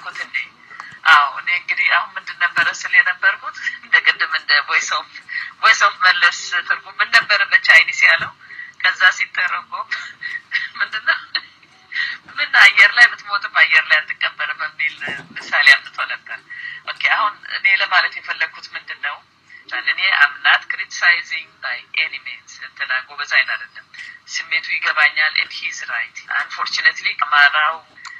ያልኩት እንዴ? አዎ እኔ እንግዲህ አሁን ምንድን ነበረ ስል የነበርኩት እንደ ቅድም እንደ ቮይስ ኦፍ ቮይስ ኦፍ መለስ ትርጉም ምን ነበረ በቻይኒስ ያለው? ከዛ ሲተረጎም ምንድን ነው ምን አየር ላይ ብትሞትም አየር ላይ አትቀበርም የሚል ምሳሌ አምጥቶ ነበር። ኦኬ አሁን እኔ ለማለት የፈለግኩት ምንድን ነው እኔ አምናት ክሪቲሳይዚንግ ባይ ኤኒ ሚንስ እንትና ጎበዝ አይን አይደለም። ስሜቱ ይገባኛል። ኤንድ ሂዝ ራይት አንፎርቹኔትሊ አማራው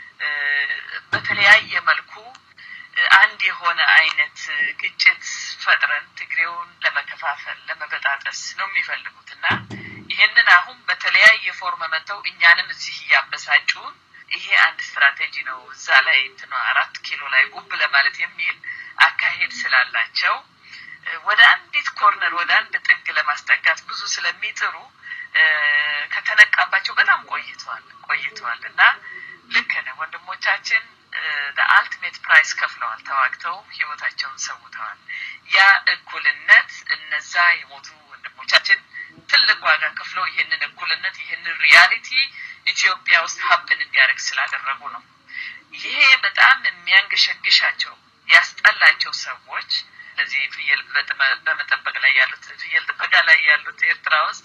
በተለያየ መልኩ አንድ የሆነ አይነት ግጭት ፈጥረን ትግሬውን ለመከፋፈል ለመበጣጠስ ነው የሚፈልጉት እና ይህንን አሁን በተለያየ ፎርም መጥተው እኛንም እዚህ እያበሳጩን ይሄ አንድ ስትራቴጂ ነው። እዛ ላይ እንትኗ አራት ኪሎ ላይ ጉብ ለማለት የሚል አካሄድ ስላላቸው ወደ አንዲት ኮርነር ወደ አንድ ጥግ ለማስጠጋት ብዙ ስለሚጥሩ ከተነቃባቸው በጣም ቆይተዋል ቆይተዋል እና ልክ ነው ወንድሞቻችን አልቲሜት ፕራይስ ከፍለዋል። ተዋግተው ህይወታቸውን ሰውተዋል። ያ እኩልነት እነዛ የሞቱ ወንድሞቻችን ትልቅ ዋጋ ከፍለው ይህንን እኩልነት ይህንን ሪያሊቲ ኢትዮጵያ ውስጥ ሀብን እንዲያደርግ ስላደረጉ ነው። ይሄ በጣም የሚያንገሸግሻቸው ያስጠላቸው ሰዎች እነዚህ ፍየል በመጠበቅ ላይ ያሉት ፍየል ጥበቃ ላይ ያሉት ኤርትራ ውስጥ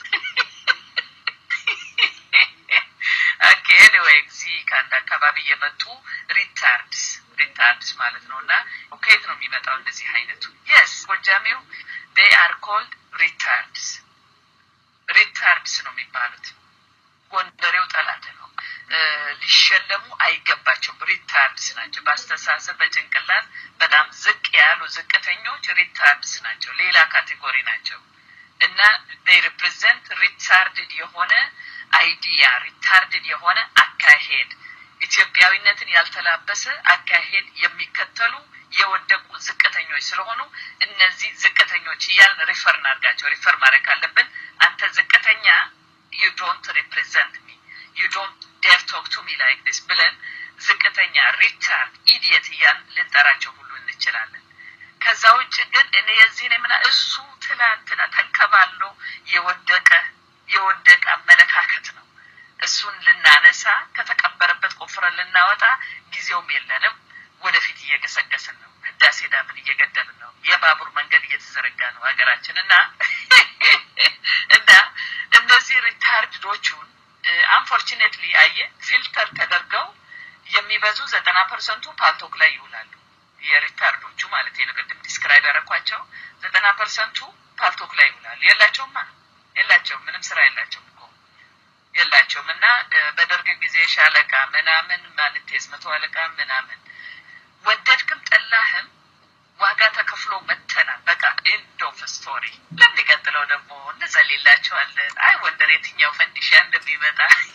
ኦኬ ኤኒዌይ እዚህ ከአንድ አካባቢ የመጡ ሪታርድስ ሪታርድስ ማለት ነው እና ከየት ነው የሚመጣው እንደዚህ አይነቱ የስ ጎጃሜው ዴይ አር ኮልድ ሪታርድስ ሪታርድስ ነው የሚባሉት ጎንደሬው ጠላት ነው ሊሸለሙ አይገባቸውም ሪታርድስ ናቸው በአስተሳሰብ በጭንቅላት በጣም ዝቅ ያሉ ዝቅተኞች ሪታርድስ ናቸው ሌላ ካቴጎሪ ናቸው እና ዴይ ሪፕሬዘንት ሪታርድድ የሆነ አይዲያ ሪታርድድ የሆነ አካሄድ ኢትዮጵያዊነትን ያልተላበሰ አካሄድ የሚከተሉ የወደቁ ዝቅተኞች ስለሆኑ እነዚህ ዝቅተኞች እያልን ሪፈር እናድርጋቸው። ሪፈር ማድረግ ካለብን አንተ ዝቅተኛ ዩ ዶንት ሪፕሬዘንት ሚ ዩ ዶንት ዴር ቶክ ቱ ሚ ላይክ ዲስ ብለን ዝቅተኛ ሪታርድ ኢዲየት እያልን ልንጠራቸው ሁሉ እንችላለን። ከዛ ውጭ ግን እኔ የዚህ ነው ምና እሱ ትላንትና ተንከባሎ የወደቀ የወደቀ አመለካከት ነው። እሱን ልናነሳ ከተቀበረበት ቆፍረን ልናወጣ ጊዜውም የለንም። ወደፊት እየገሰገስን ነው። ህዳሴ ዳምን እየገደብን ነው። የባቡር መንገድ እየተዘረጋ ነው ሀገራችን እና እና እነዚህ ሪታርድዶቹን አንፎርቹኔትሊ አየ ፊልተር ተደርገው የሚበዙ ዘጠና ፐርሰንቱ ፓልቶክ ላይ ይውላሉ። የሪታርዶቹ ማለት ነው። ቅድም ዲስክራይብ ያደረኳቸው ዘጠና ፐርሰንቱ ፓልቶክ ላይ ይውላሉ። የላቸውማ የላቸውም። ምንም ስራ የላቸውም እኮ የላቸውም። እና በደርግ ጊዜ ሻለቃ ምናምን ማንቴዝ መቶ አለቃ ምናምን ወደድክም ጠላህም ዋጋ ተከፍሎ መተናል። በቃ ኤንድ ኦፍ ስቶሪ። ለሚቀጥለው ደግሞ እንዘልላቸዋለን። አይ ወንደር የትኛው ፈንዲሻ እንደሚመጣ